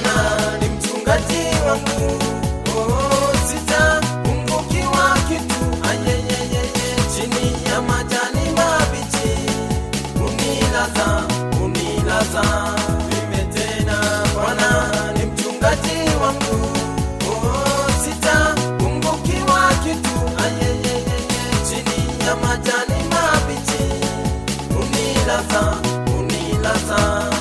Bwana ni mchungaji wangu, oh, sitapungukiwa kitu. Ayeyeyeye, chini ya majani mabichi unilaza, unilaza mime tena. Bwana ni mchungaji wangu, oh, sitapungukiwa kitu. Ayeyeyeye, chini ya majani mabichi unilaza, unilaza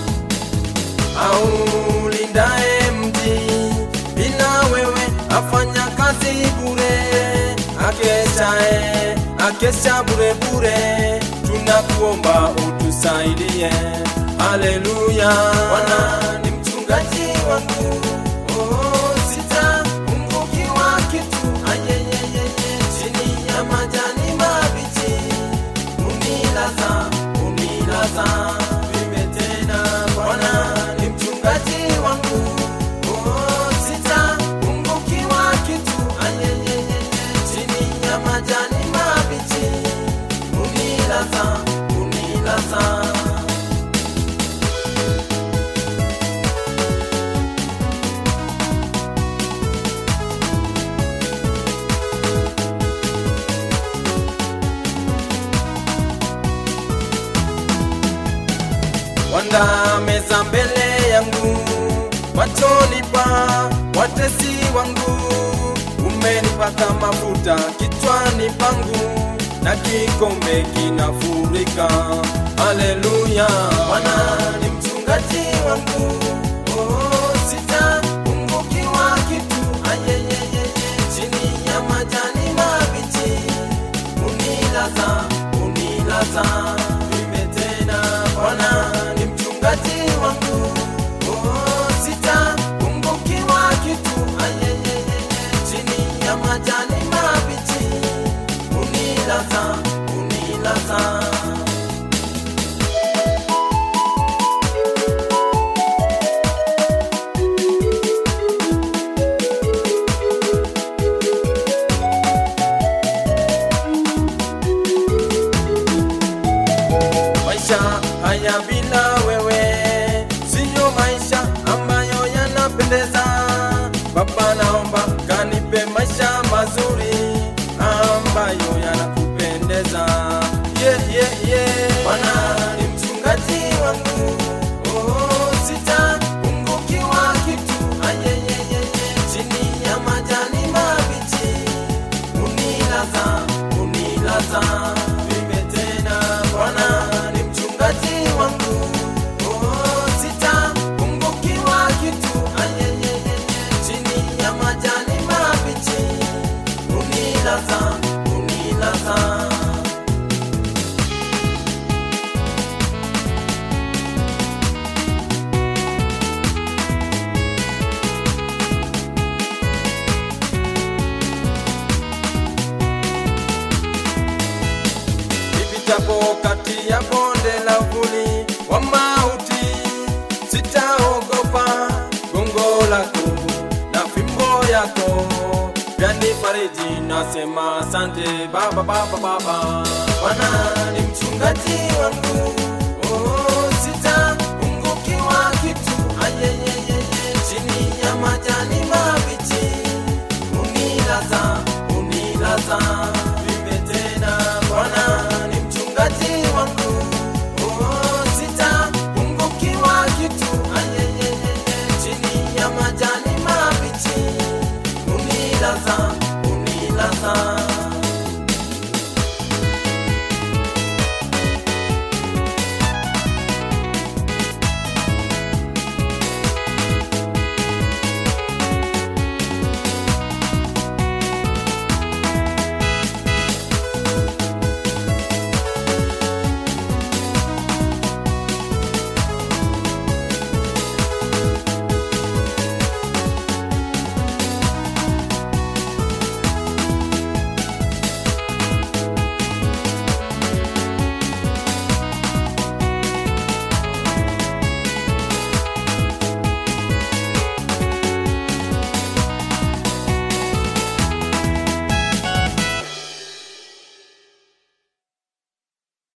au lindae mji bila wewe afanya kazi bure, akeshae akesha bure bure, tunakuomba utusaidie. Haleluya, Bwana ni mchungaji wangu, oh, sitapungukiwa kitu. Ayeyeyeye, chini ya majani mabichi unilaza, unilaza mime tena. Bwana ni mchungaji wangu, oh, sitapungukiwa kitu. Ayeyeyeye, chini ya majani mabichi unilaza, unilaza wanda meza mbele yangu machoni pa watesi wangu umenipaka mafuta kichwani pangu na kikombe kinafurika haleluya bwana ni mchungaji wangu oh, sitapungukiwa kitu ayeyeyeye chini ya majani mabichi unilaza unilaza mime tena bwana ni mchungaji wangu oh, sitapungukiwa kitu ayeyeye chini ya majani mabichi unilaza unilaza maisha haya bila wewe siyo maisha ambayo yanapendeza. Baba, naomba kanipe maisha mazuri ambayo yanakupendeza. Yeah, yeah, yeah. Bwana ni mchungaji wangu, oh, sitapungukiwa kitu. Ayeyeyeye, chini ya majani mabichi unilaza, unilaza mime tena. Bwana ni mchungaji wangu, oh, sitapungukiwa kitu. Ayeyeyeye, chini ya majani mabichi unilaza, unilaza nipitapo kati ya bonde la uvuli wa mauti, sitaogopa gongo lako na fimbo yako vyanifariji. Nasema asante Baba, Baba, Baba. Bwana ni mchungaji wangu,